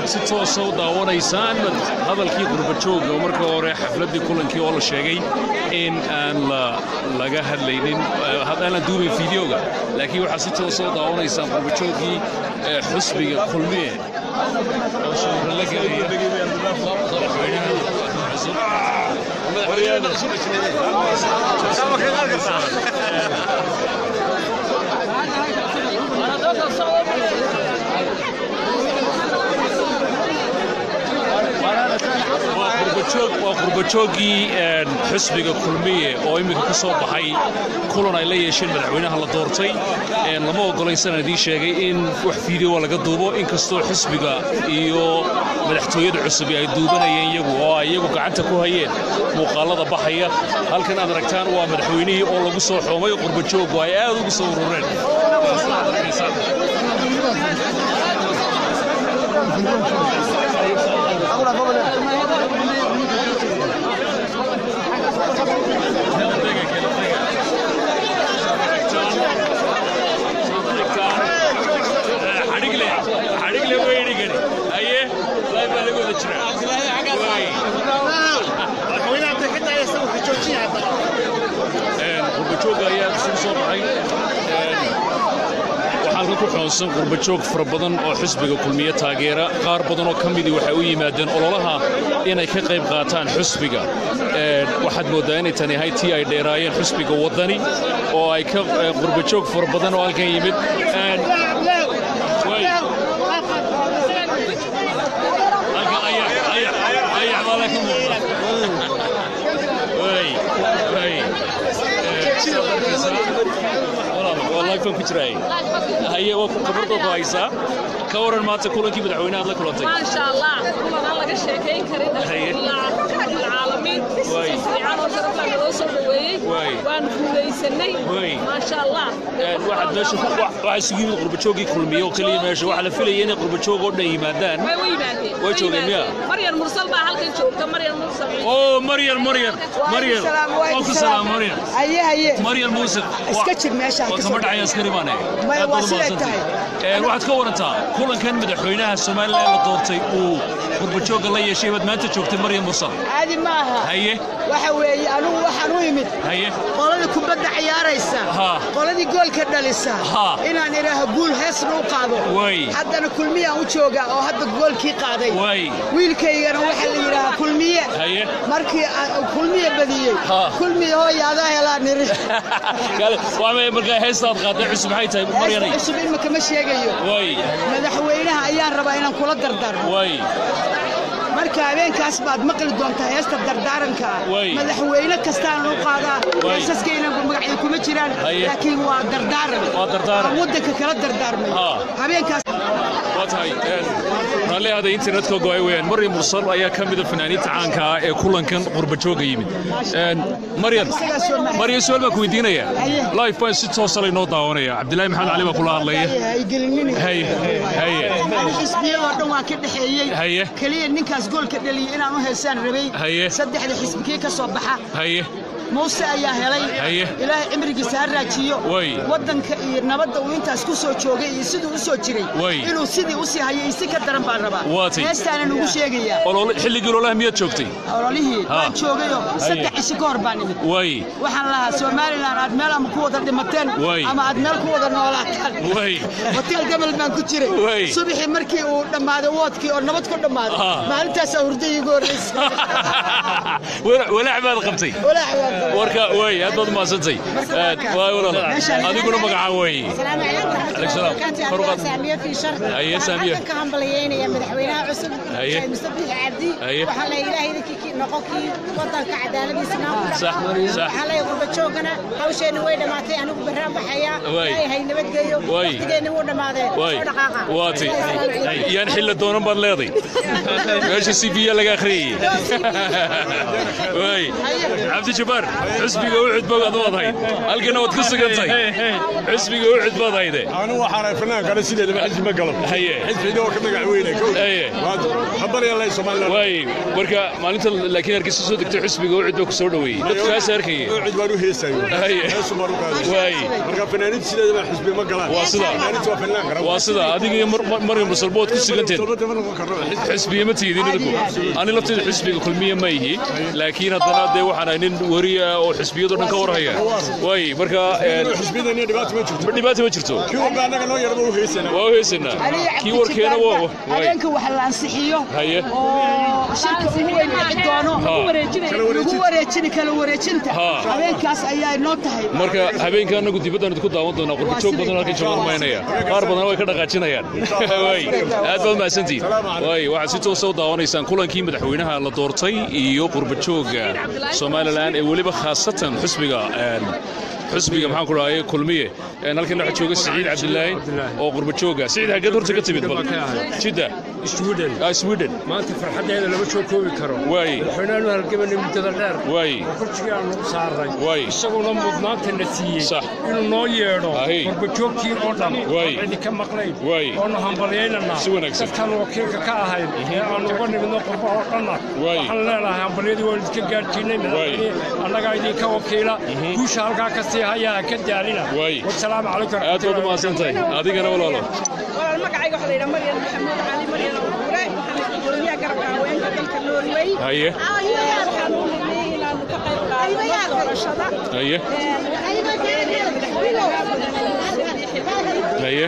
waxaad si toosa u daawanaysaan hadalkii qurbajooga oo marka hore xafladdii kulankii oo la sheegay in aan laga hadlaynin aan la duubin fideoga laakiin waxaad si toosa u daawanaysaan qurbajoogii xusbiga kulmiye oo sawirro la gelaya madaxweynaha cusub waa qurbajooggii xusbiga kulmiye oo imminka ka soo baxay kulan ay la yeesheen madaxweynaha la doortay lama ogolaynsanaan idiin sheegay in wax fiideoa laga duubo inkastoo xusbiga iyo madaxtooyada cusub ay duubanayeen iyagu oo ay iyagu gacanta ku hayeen muuqaalada baxaya halkan aad aragtaan waa madaxweynihii oo lagu soo xoomay qurbajooggu ay aad ugu soo urureen qurbajooga ayaa isugu soo baxay waxaan ku xoonsan qurbajoog fara badan oo xusbiga kulmiye taageera qaar badan oo ka midii waxay u yimaadeen ololaha inay ka qayb qaataan xusbiga waxaad mooddaa inay tani ahay tii ay dheeraayeen xusbiga waddani oo ay ka qurbajoog fara badan oo halkan yimid ku jiray haye waa khibradoo ku haysaa ka waran maanta kulankii madaxweyne aad la kulantay maasha allah kulan aan laga sheekayn karin alcaalamiin si fiican oo sharaf leh naloo soo dhoweeyey waan guulaysanay maasha allah waxaad meesha waxaa isugu yimid qurbajooggii kulmiye oo keliya meesha waxaa la filayay inay qurbajoog oo dhan yimaadaan way u yimaadeen way joogeen miya maryan mursal baa halkan joogta maryan mursal oo maryan maryan maryan waa ku salaam maryan haye haye maryan muuse iska jir meesha waa kama dhacay askari baan ahay Maya, waa siday tahay. waxaad ka warantaa kulankan madaxweynaha somalilan la doortay uu qurbajooga la yeeshay baad maanta joogtay maryan mursal caadi ma aha haye waxa weeye anugu waxaan u imid haye qoladii kubadda ciyaaraysa Ha. qoladii goolka dhalisa Ha. inaan idhaaho guul heesna u qaado Way. haddana kulmiyaan u joogaa oo hadda goolkii qaaday Way. wiilkaygana waxaa la yidhaahaa kulmiye Haye. markii aan kulmiye badiyey Ha. kulmiye hooya adaa helaa niri waa markaa heestaad qaaday cusub maxay tahay maryanay heesta cusub imika ma sheegayo way madaxweynaha ayaan rabaa inaan kula dardaarmo way marka habeenkaas baad maqli doontaa heesta dardaaranka ah Way. madaxweyne kastaan u qaadaa Way. heesaskayna magacyo kuma jiraan Haye. laakiin waa dardaaran Waa dardaaran. Aan waddanka kala dardaarmay Ha. habeenkaas waa tahay raalli ahda internetka go'ay weyaan maryan mursal ayaa ka mida fanaaniinta caanka ah ee kulankan qurbajooga yimid maryan maryan su-aal baan ku weydiinaya Haye. live baan si toosa laynoo daawanaya cabdilaahi maxamed cali baa kula hadlaya haygelinina haye haye xisbiyadoo dhan waa ka dhexeeyey Haye. keliya ninkaas goolka dhaliyay inaan u heesaan rabay Haye. saddexda xisbikii ka soo baxa haye muuse ayaa helay Haye. ilaahay cimrigiisa ha raajiyo Way. waddanka iyo nabadda uu intaas ku soo joogay iyo siduu u soo jiray Way. inuu sidii u sii hayo iyo si ka daran baan rabaa Waa tay. heestaanan ugu sheegayaa Olole- xilligii ololaha miyaad joogtay ololihii Ha. waan joogayoo saddex cisho ka hor baan imid way waxaan lahaa somalilan aad meel ama ku wada dhimateen Way. ama aad meel ku wada noolaataan way hotel gabal baan ku jiray Way. subaxii markii uu dhammaaday woodkii oo nabad ku dhammaaday Ha. maalintaasaa hurdayii ugu horreysay walaac baad qabtay walaac waan qabay. warka way aad baad umahadsantay waay walaal adiguna magacaa wey السلام عليكم عليك السلام. فرقات. سامية في شر هيا سامية. waxaan ka hambalyeynaya madaxweynaha cusub هيا. mustabiix cabdi هيا. waxaa la ilaahay idinkii noqonkii wadanka cadaaladiisa noo ku صح، صح. waxaa la qurbajoogana hawsheena way dhamaatay anigu baraan baxayaa واي. ilaahay nabadgeeyo واي. waqtigeena wuu dhamaaday way soo dhaqaaqa waati yaan xilla doonan baad leeday meesha c v laga akhriyay way cabdi jabbaar xusbiga u cudboog ad waad hayd halkana waad ku sugantay xusbiga u cudbood hayde anigu waxaan ahay fanaan kale sideedaba xisbi ma galo Haye. xisbiga oo ka magac weyne Haye. habaryaala somaliland waay marka maalinta laakiin hargeysa soo degtay xisbiga ucid baa ku soo dhoweeyey dadkaas arkaya cid baan u heesayo Haye. heesu baan u qaaday waay marka fanaaniinta sideedaba xisbi ma galaan Waa sida. fanaaniinta waa fanaan kara waa sida adiga iyo Mar- Mar- maryam musalbood ku suganteen Dalbada ma noqon karno xisbi xisbiya ma tiidin idinku ani lafteeda xisbiga kulmiye ma ihi laakiin haddana dee waxaan ahay nin wariya oo xisbiyadoo dhan ka warhaya waay marka een, xisbiyada nin dhibaato ma jirto dhibaato ma jirto kii walba annaga noo yarba u heesana waa u heesanaa kii warkeena waa waay habeenka wax la ansixiyo Haye. oo shirka ugu weyn dhici doono Ha. lagu wareejini kala wareejinta Ha. habeenkaas ayaa noo tahay marka habeenka anagu dibaddan idinku daawan doonaa qurba joog badan halkan joogan maynaya qaar badan way ka dhaqaajinayaan waay aad baad mahadsantihin waay waxaad si toosa u daawanaysaan kulankii madaxweynaha la doortay iyo qurba jooga somalilan ee weliba khaasatan xusbiga een, xusbiga maxaan ku dhahay kulmiye een, halkan waxaa jooga siciid cabdilaahi oo qurba jooga siciid xaggeed horta ka timid bal jidda sweden ah, sweden maanta farxaddeeda lama soo koobi karo waay madaxweynaanu halgabanay muddada dheer waay kursigii aanu u saaray Waay. isaguna mudnaantana siiyey Sax. inuu noo yeedho Ahi. qurbajoogtii oo dhan Waay. oo cidi ka maqnayn Waay. oonu hambalyaynanaa Si wanaagsan. dadkaan wakiilka ka ahayn ee aanu uga nimidno qurbaha oo dhanna Waay. waxaan leenahay hambalyadii waan idinka gaadhsiinay madaxweyne annagaa idinka wakiila guusha halkaa ka sii hayaa ha ka daalina Waay. wasalaamu calaykum aad baad u mahadsan tahay adigana walaalo walaal magacayga waxaa la yidhaha maryan maxamuud cali maryan abuure waxaan gudoomiyaha garabka haweenka dalka norway haye waxaan u nidnay inaanu ka qayb qaadano doorashada haye haye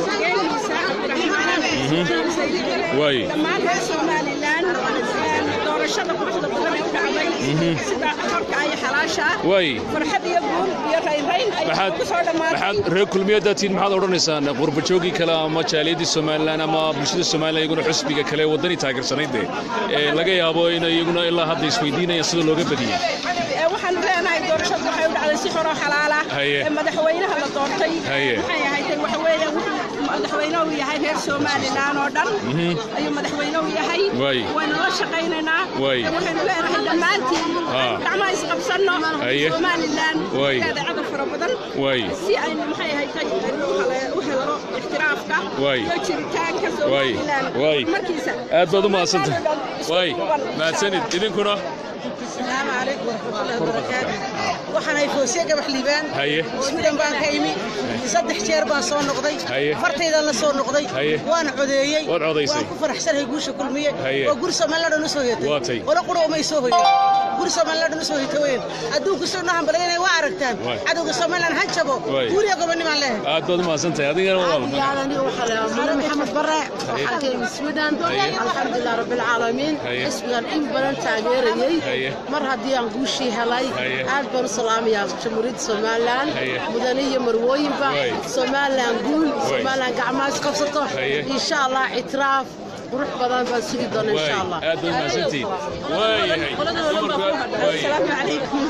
Waay. dhammaan reer somalilan doorashada quruxda badan ee u dhacday sida xorka iyo xalaasha Waay. farxad iyo guul iyo raynrayn ay maxaad ku soo dhammaatay maxaad reer kulmiyadda tihiin maxaad odhanaysaan qurbajoogii kale ama jaaliyadii somalilan ama bulshada somalilan iyaguna xusbiga kale ee waddanii taageersanayd dee ee laga yaabo in iyaguna ilaa hadda isweydiinayaan sida looga badiyey Ee, waxaanu leenahay doorashadu waxay u dhacday si xor oo xalaala Haye. ee madaxweynaha la doortay Haye. maxay ahayd waxa weeye wuxuu madaxweynuhu yahay reer somalilan oo dhan ayuu madaxweynuhu yahay Waay. waynu la shaqaynaynaa Waay. Ee, waxaynu leenahay dhammaantiin Ha. gacmaha isqabsanno Haye. somalilan Waay. leeda cadab fara badan Waay. si aynu maxay ahayd u hele- u helno ixtiraafka Waay. iyo jiritaanka Waay. somalilan Waay. markiisa aad baad u mahadsantahay Somaliland oo dhan isku waay duuban. mahadsanid idinkuna السلام عليكم ورحمة الله وبركاته waxaan ay foosiye gabax liibaan Haye. sweden baan ka imi saddex jeer baan soo noqday Haye. fartaydan la soo noqday Haye. waan codeeyey Waad codaysay. waan ku faraxsanahay guusha kulmiye Haye. oo guri somaliland u soo Waa tay. hoyatay wala qura umay soo hoyen guri somaliland u soo hoyta weyn adduunku soo nahan balaynay waa aragtaan Waay. cadowga somaliland ha jabo Waay. guuriya gobonimaan leehay aad baad u mahadsantahay adigana walaalo مولى محمد برع waxaan ka yimid sweden alxamdulilah rabbilcaalamiin Haye. xisbigan in badan taageerayey Haye. mar haddii aan guushii helay Haye. aad baan u salaamayaa jamhuuriyadda somalilan Haye. mudane iyo marwooyinba Waay. somalilan guul somalilan gacmaha is qabsato Haye. insha allah ictiraaf qurux badan baan sugi doona waay insha allah aad baad u mahadsantihiin waayahay asalaamu calaykum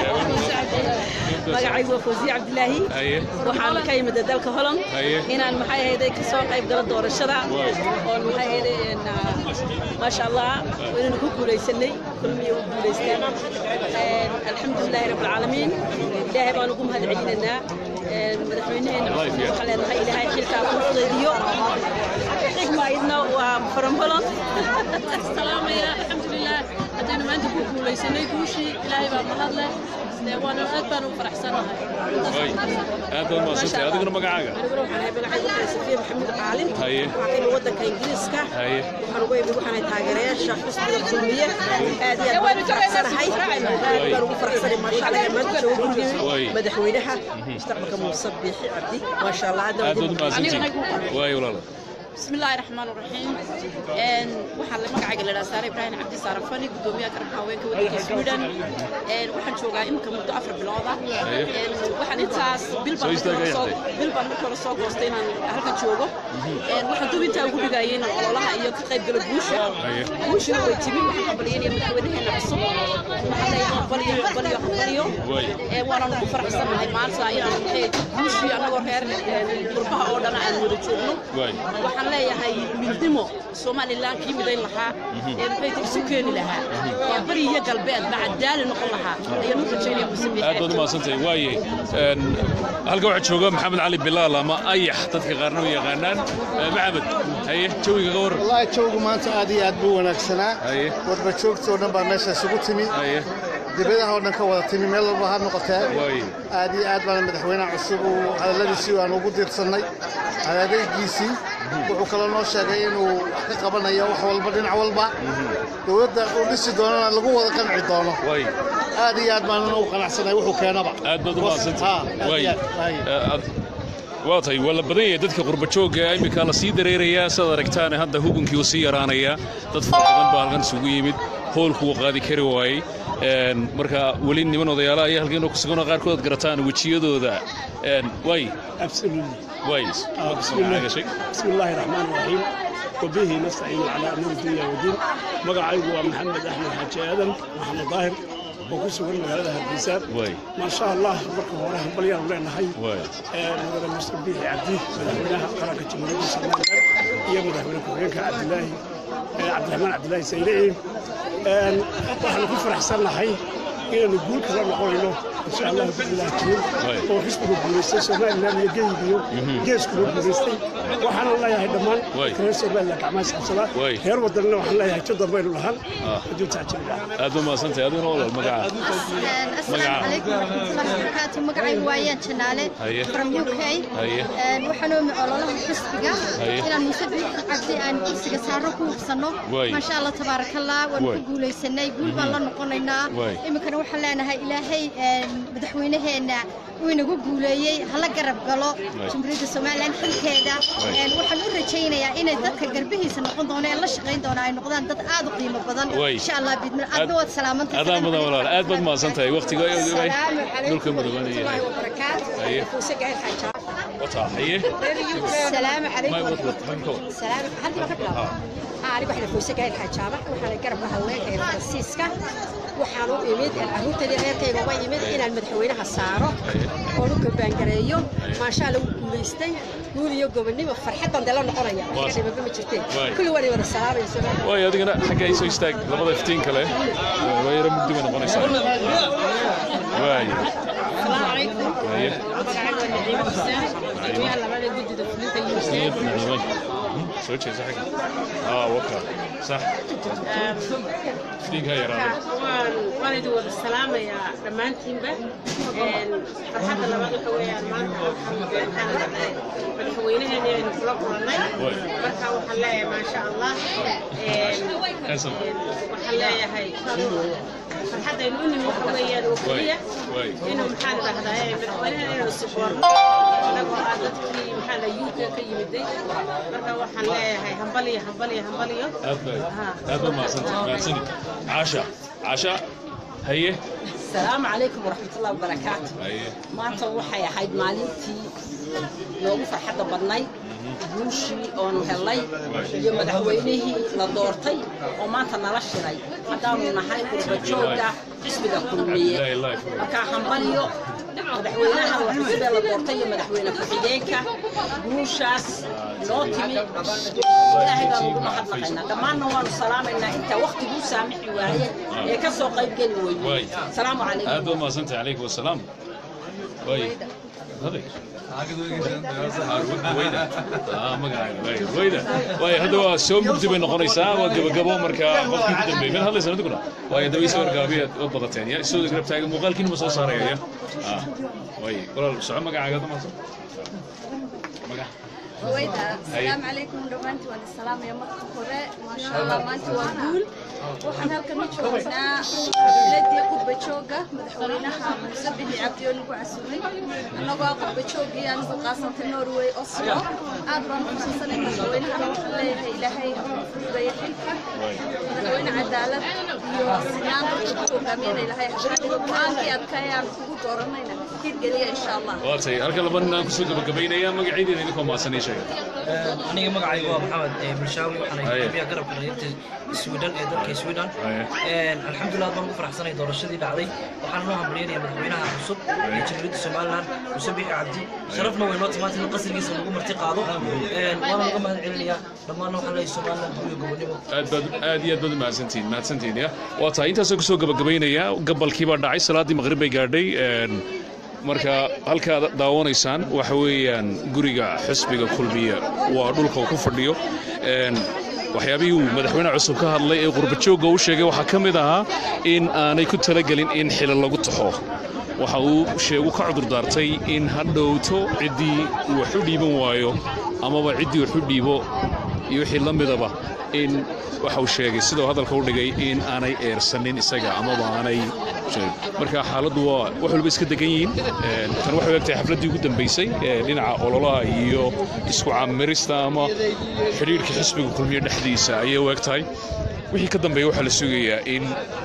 magacaygu waa fawsiye cabdilaahi haye waxaan ka yimid dalka holland Haye. inaan maxay ahayday ka soo qayb galo doorashada Waay. oon maxay ahayday een, ah, maasha allah waynanu ku guulaysanay kulmiya u guulaysteen Een, alxamdulilaahi rabbi alcaalamiin ilaahay baan ugu mahad celinaynaa Een, madaxweynaheena Allah yafiya. waxaan leenahay ilaahay xilkaa ku fudaydiyo xigma idna waa from holland salaamaya alxamdulilah haddaynu maanta ku guulaysanay guushii ilaahay baa mahad leh dee waana aad baan u faraxsanahay waay aad baad u mahadsantahay adiguna magacaaga aniguna waxaan ahay magacaygu waxaa safiya maxamuud caalin Haye. waxaan ka yimid waddanka ingiriiska Haye. waxaan uga yimid waxaan ahay taageerayaasha xisbiga kulmiye aad iyo aad baan u faraxsanahay aad baan ugu faraxsanahay maasha allah ee maanta soo Waay. gurigay madaxweynaha mustaqbalka muuse biixi cabdi maasha allah aad aad baan baad u ugu mahadsantihiin waay walaalo بسم الله الرحمن الرحيم ان waxaan la magacayga la dhahaa Saare Ibrahim Cabdi Saare Fani gudoomiyaha garabka haweenka waddanka Sweden een waxaan joogaa imka muddo afar bilood ah een waxaan intaas bil Soo baan istaagay soo hadda. bil baan marka hore soo goostay inaan halkan joogo een waxaan dub intaa ugu dhigayay inaan ololaha iyo ka qayb galo guusha Haye. guushuna way timi waxaan qabaliyay madaxweynaheena cusub waxaan leeyahay qabaliyo qabaliyo qabaliyo Waay. een waana ugu faraxsanahay maanta inaan maxay guushii anagoo reer een, qurbaha oo dhan aan wada joogno waay waxaan leeyahay midnimo somalilan kii midayn lahaa ee maxay isu keeni lahaa ee bari iyo galbeedba cadaali noqon lahaa ayaan u rajaynaya musabiix aad baad u mahadsantahay waaye een, halka waxaa jooga maxamed cali bilaal ama ayax dadka qaarna u yaqaanaan Eh, maxamed haye jawiga ka warran wallaahi jawgu maanta aad iyo aad buu wanaagsanaa Haye. warba joogta oo dhan baa meesha isugu timi haye dibadaha oo dhan ka wada timi meel walba ha noqotee waaye aad iyo aad baana madaxweynaha cusub uu hadalladiisii aan ugu diirsannay adeegaygiisii wuxuu kaloo noo sheegay inuu wax ka qabanayo wax walba dhinac walba dowladda uu dhisi doonana lagu wada qanci doono waaye aad iyo aad baanan u qanacsanay wuxuu keenaba aad baad u Ha, mahadsantahay aad iyo waaye aad, waaye. Eh, aad- waa tahay waa la badan yahay dadka qurba joogga ee iminka la sii dareerayaa sidaad aragtaan hadda hukunkii uu sii yaraanayaa dad fara badan baa halkan isugu yimid hoolku uu qaadi kari waayey Een, marka weli niman odayaala ayaa halkan ku sugan oo qaarkood aad garataan wejiyadooda Een, waay absolutely waay بسم الله بسم الله الرحمن الرحيم وبه نستعين على امور الدنيا والدين مقعيgu waa maxamed axmed xaaji aadan maxamed daahir oo ku sugan magaalada hargeysa waay ما شاء الله marka hore hambalyaanu leenahay waay mudane muuse biixi cabdi madaxweynaha qaranka jamhuuriyadda somalilan iyo madaxweyne ku-xigeenka cabdilaahi cabdiraxmaan cabdilaahi saylici waxaanu ku faraxsannahay inaanu guul kala noqonayno insha allah biilah jirin oo xisbiga guulaystay somalilan iyo geygiyo geeskuna guulaystay waxaana leeyahay dhammaan Waay. reer somalilan gacmaha isqabsada Waay. reer wadanina waxaan leeyahay jid dambaynu lahaan Ah. hadduu tacjirila aad baad mahadsantahay adiguna walaal magaca السلام عليكم ورحمة الله وبركاته مقعي وايان جنالة هيا. from UK هيا. waxaanu ololaha xisbiga هيا. inaan musabix cabdi aan kursiga saaro ku hubsano Waay. maasha allah tabaaraka allah waan Waay. ku guulaysanay guul baan la noqonaynaa Waay. iminkana waxaan leenahay ilaahay een, madaxweynaheena uu inagu guuleeyey hala garab galo Waay. jamhuuriyadda somalilan xilkeeda Waay. Een, waxaan u rajaynayaa inay dadka garbihiisa noqon doona ee la shaqayn doona ay noqdaan dad aad u qiimo badan Waay. insha allah bidmir aadna waad salaamantahay adaa mudan walaal aad baad mahadsantahay waqtiga السلام عليكم dhulka ورحمة mudobanaya الله وبركاته هيا. نفوسة قاعد حاجة wataa haye السلام may عليكم wad wad hanko السلام هل ما قبل أنا بحنا نفوسة قاعد حاجة وحنا قرب هواك إلى السيسكا waxaan u imid caruurtadii reerkayga uga imid inaan madaxweynaha saaro oo dhulka baangareeyo maasha allah wuu guulaystay guul iyo gobonimo farxadan dee la noqonaya Waa- dhibaba ma jirteen Waay. kulli waan wada salaamayso waay adigana xagga ay soo istaag labada iftiin kale waa yara mugdi bay noqonaysaa waay السلام عليكم haye magacaygu waa naciimo xuseen gudoomiyaha labada guddida fulinta niyad UNICEF nacimay soo jeesa xagga aa waka sax iftiinka yaraada waan waan idin wada salaamayaa dhammaantiinba Een, farxadda labaad waxa weeyaan maanta waxaan madaxweynaheena aynu kula kulannay Waay. marka waxaan leeyahay maasha allah Een, Handsome. een, waxaan leeyahay farxaddaynu u nimi waxa weeyaan oo keliya waay inuu maxaan idhahdaa madaxweynaheena inaynu siboorno anagoo ah dadkii maxaa la UK ka yimiday marka waxaan leeyahay hambaliyo hambaliyo hambaliyo aad bay Haa. aad baa mahadsantahay mahadsani caasha caasha haye السلام عليكم ورحمة الله وبركاته haye maanta waxay ahayd maalintii noogu farxadda badnay guushii oonu helnay iyo madaxweynihii la doortay oo maanta nala shiray haddaanu nahay qurbajooga xisbiga kulmiye markaa hambalyo madaxweynaha waa xisbee la doortay iyo madaxweyne ku-xigeenka guushaas noo timi ilaahay baan ugu mahadnaqaynaa dhammaanna waanu salaamaynaa intaa waqtiguu saamixi waaye ee ka soo qayb geli waay weyne salaamu calaykum aad baad mahadsantahay calaykum wasalaam waay haday wayda ah magacaaga waay wayda waay hadda waa soo mugdi bay noqonaysaa waa gabagabo marka qofkii ku dambeeyay mid hadlaysan adiguna waay hadda way soo wargaabiya ood badateen ya isoo garab taagan muuqaalkiina ma soo saaraya ya ah waay walaal soco magacaaga hadda maaso magac رويدا هيا. السلام عليكم دمانتي وانا السلام يا مرة كورة ما شاء الله ما انت وقول وحنا هلكن جوجنا بلدي قبة جوجا مدحورينها مسبح عبدي ونقو عسولي نقو قبة جوجي أنا قاسم في النرويج أصلا أدرى خصوصا مدحورينها أنا وحنا إلهي بيحلك مدحورين عدالة يو سنان جوجا مين إلهي حشرتي وقانكي أبكايا كوكو دورنا كير قليا إن شاء الله waa tahay halka laba nin aan kusoo gabagabaynaya magaciideena idinkoo maasanay aniga magacaygu waa maxamed eh, bulshaawi waxaan Haye. gudoomiyaha garabka dhalinyarta sweden ee dalka sweden alxamdulilah baan ku faraxsanay doorashadii dhacday waxaan noo hambalyeynaya madaxweynaha cusub ee jamhuuriyadda somalilan muuse biixi cabdi sharafna way noo timaantay in qasrigiisa lagu marti qaado waana laga mahad celinayaa dhammaanna waxaan leeyahay somalilan guriga gobonimo aad baad aad iyo aad baad mahadsantihiin mahadsantihiin ya waa tahay intaasoo kusoo gabagabaynaya gabalkii baa dhacay salaaddii maqrib bay gaadhay een, marka halkaad daawanaysaan waxa weeyaan guriga xisbiga kulmiye waa dhulka uu ku fadhiyo een, waxyaabihii uu madaxweyne cusub ka hadlay ee qurbajoogga u sheegay waxaa ka mid ahaa in aanay ku talagelin in xilo lagu taxo waxa uu sheegu ka cudurdaartay in ha dhowto ciddii uu wax u dhiiban waayo amaba ciddii wax u dhiibo iyo wixii la midaba in waxa uu sheegay sidoo hadalka u dhigay in aanay eersanin isaga amaba aanay sheegin. marka xaaladdu waa wax walba iska degan yihiin Een, tan waxay u egtahay xafladdii ugu dambaysay ee dhinaca ololaha iyo isku caamirista ama xidhiidhka xisbiga kulmiye dhexdiisa ayay u eg tahay wixii ka dambeeya waxaa la sugayaa in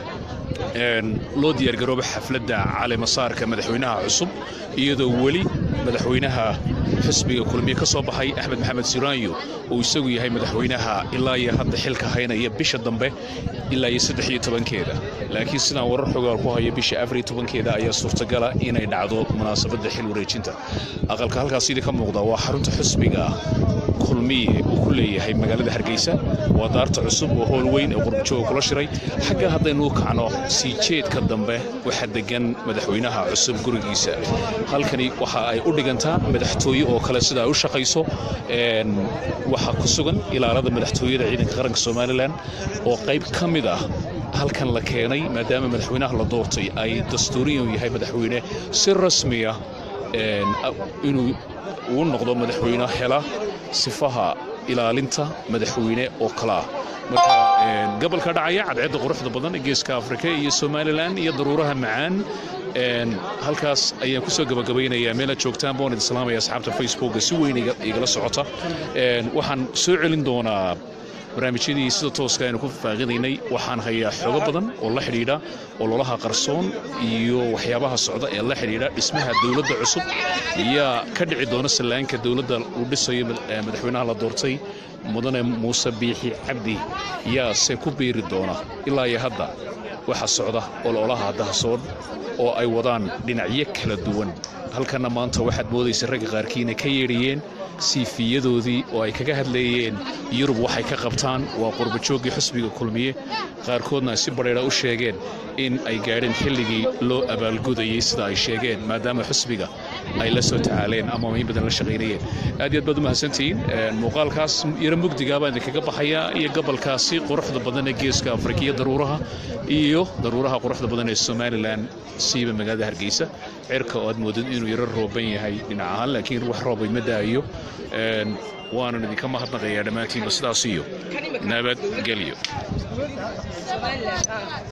een, loo diyaargaroobo xafladda caleemasaarka madaxweynaha cusub iyadoo weli madaxweynaha xisbiga kulmiye ka soo baxay axmed maxamed siraanyo uu isagu yahay madaxweynaha ilaa iyo hadda xilka haynaya bisha dambe ilaa iyo saddex iyo tobankeeda laakiin sidaan warar xogaal ku hayo bisha afar iyo tobankeeda ayaa suurtagala inay dhacdo munaasabadda xil wareejinta aqalka halkaas sidii ka muuqda waa xarunta xisbiga kulmiye uu ku leeyahay magaalada hargeysa waa daarta cusub oo howl weyn ee qurbajooga kula shiray xagga haddaynu u kacno sii jeedka dambe waxaa degan madaxweynaha cusub gurigiisa halkani waxa ay u dhigantaa madaxtooye oo kale sida ay u shaqayso Een, waxaa ku sugan ilaalada madaxtooyada ciidanka qaranka somalilan oo qayb ka mid ah halkan la keenay maadaama madaxweynaha la doortay ay dastuuriyan yahay madaxweyne si rasmiya een, a- inuu uu noqdo madaxweyne hela sifaha ilaalinta madaxweyne oo kale ah marka een, gobolka dhacaya cadceedda quruxda badan ee geeska afrika iyo somalilan iyo daruuraha macaan een, halkaas ayaan kusoo gabagabaynayaa meelaad joogtaan baan idin salaamaya asxaabta facebooka si weyn iga- igala socota Een, waxaan soo celin doonaa barnaamijyadii sida tooska aynu ku faaqidaynay waxaan hayaa xogo badan oo la xidhiidha ololaha qarsoon iyo waxyaabaha socda ee la xidhiidha dhismaha dowladda cusub yaa ka dhici doona sallaanka dowladda uu dhisayo mad- eh, madaxweynaha la doortay mudane muuse biixi cabdi yaa se ku biiri doona ilaa iyo hadda waxaa socda ololaha dahasoon oo ay wadaan dhinacyo kala duwan halkanna maanta waxaad moodaysa ragga qaarkii inay ka yeedhiyeen siifiyadoodii oo ay kaga hadleeyeen yurub waxay ka qabtaan waa qurbajooggii xusbiga kulmiye qaarkoodna ay si badheedha u sheegeen in ay gaadheen xilligii loo abaalgudayey sida ay sheegeen maadaama xusbiga ay la soo tacaaleen ama in badan la shaqaynayeen aad iyo aad baad u mahadsantihiin Een, muuqaalkaas yaro mugdigaa baan idinkaga baxayaa iyo gobolkaasi quruxda badan ee geeska afrika iyo daruuraha iyo daruuraha quruxda badan ee somalilan siiba magaalada hargeysa cirka oo aad moodid inuu yaro rooban yahay dhinac ahaan laakiin wax roobay ma daayo Een, waanan idinka mahadnaqayaa dhammaantiinba sidaas iyo nabadgelyo